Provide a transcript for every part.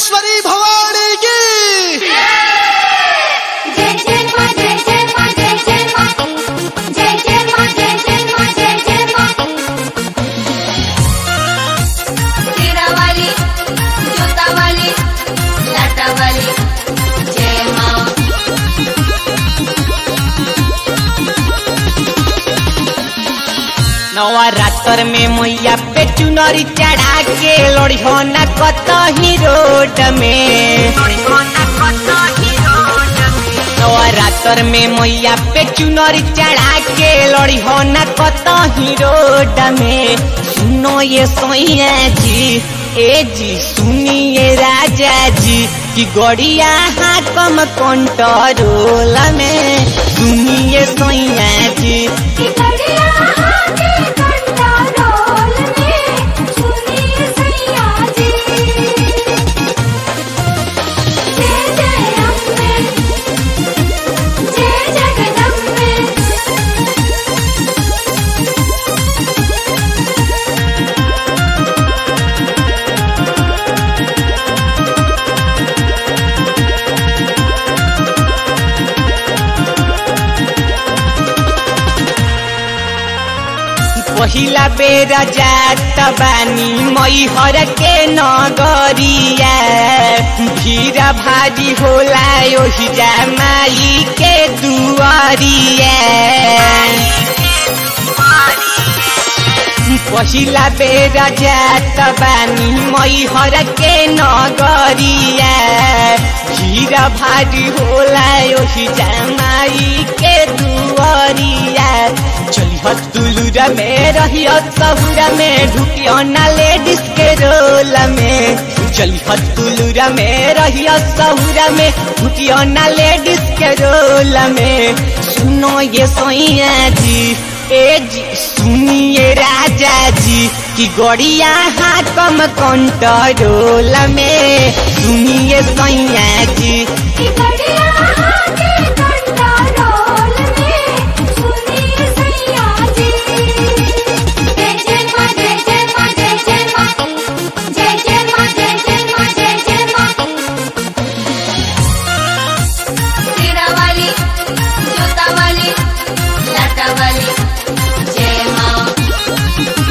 भुवनेश्वरी भवानी की जय जय मां जय जय मां जय जय मां जय जय मां जय जय मां जय जय मां तेरा वाली जोता वाली लाटा वाली जय मां नवरात्र में मैया पे चुनरी चढ़ा के लड़ी हो न कतही रोड में नवरात्र में मैया पे चुनरी चढ़ा के लड़ी हो न कतही रोड में सुनो ये सोइया जी ए जी सुनिए राजा जी कि गड़िया हाकम कंट्रोल में सुनिए सोइया जी की कड़िया हाथे कंटा रोल में सुनिए सैया जी जय जय अम्बे जय जगदम्बे पहिला बेर जात बानी मैहर के नगरिया भीड़ भारी होला ओहि जा माई के दुआरिया पहिला बेर जात बानी मैहर के नगरिया भीड़ भारी होला ओहि जा माई के दुआरिया चलिह तुलुरा में रहियो सहुरा में ढुकियो ना लेडीज के रोल में चलिह तुलुरा में रहियो सहुरा में ढुकियो ना लेडीज के रोल में सुनो ये सोइया जी ए जी सुनिए राजा जी कि गड़िया हाकम कंट्रोल में सुनिए सोइया जी की कड़िया हाथे कंटा रोल में सुनिए सैया जी जय जय मां जय जय मां जय जय मां जय जय मां जय जय मां जय जय मां तेरा वाली जोता वाली लाटा वाली जय मां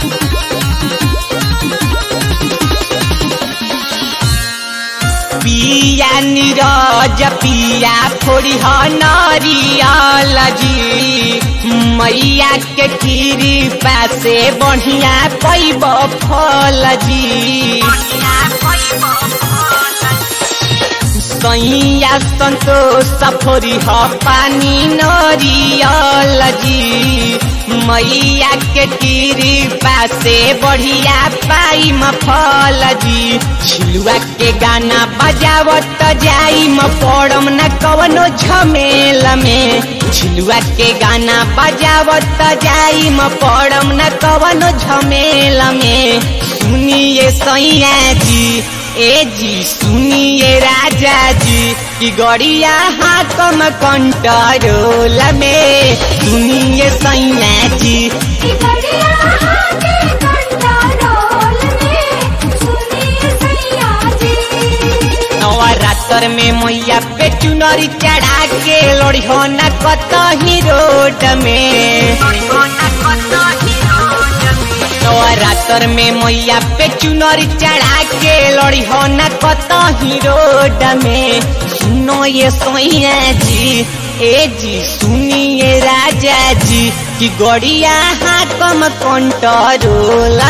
पिया नीरज पिया फोड़ी ह नरियल जी मैया के कृपा से बढ़िया पैब फल जी सैया संतोष फोरी ह पानी नरियल जी मैया के कृपा से बढ़िया पाई म फल जी छिलुआ के गाना बजावत जाई म पड़म न कवनो झमेल में छिलुआ के गाना बजावत जाई म पड़म न कवनो झमेल में सुनिए सैया जी ए जी सुनिए राजा जी कि गड़िया हाकम कंट्रोल में सुनिए सैया जी की कड़िया हाथे कंटा रोल में सुनिए सैया जी नवरात्र में मैया पे चुनरी चढ़ा के लड़ी हो न कतही रोड में नवरात्र में मैया पे चुनरी चढ़ा के लड़ी हो न कतही रोड में सुनो ये सोइया जी ए जी सुनिए राजा जी कि गड़िया हाकम कंट्रोल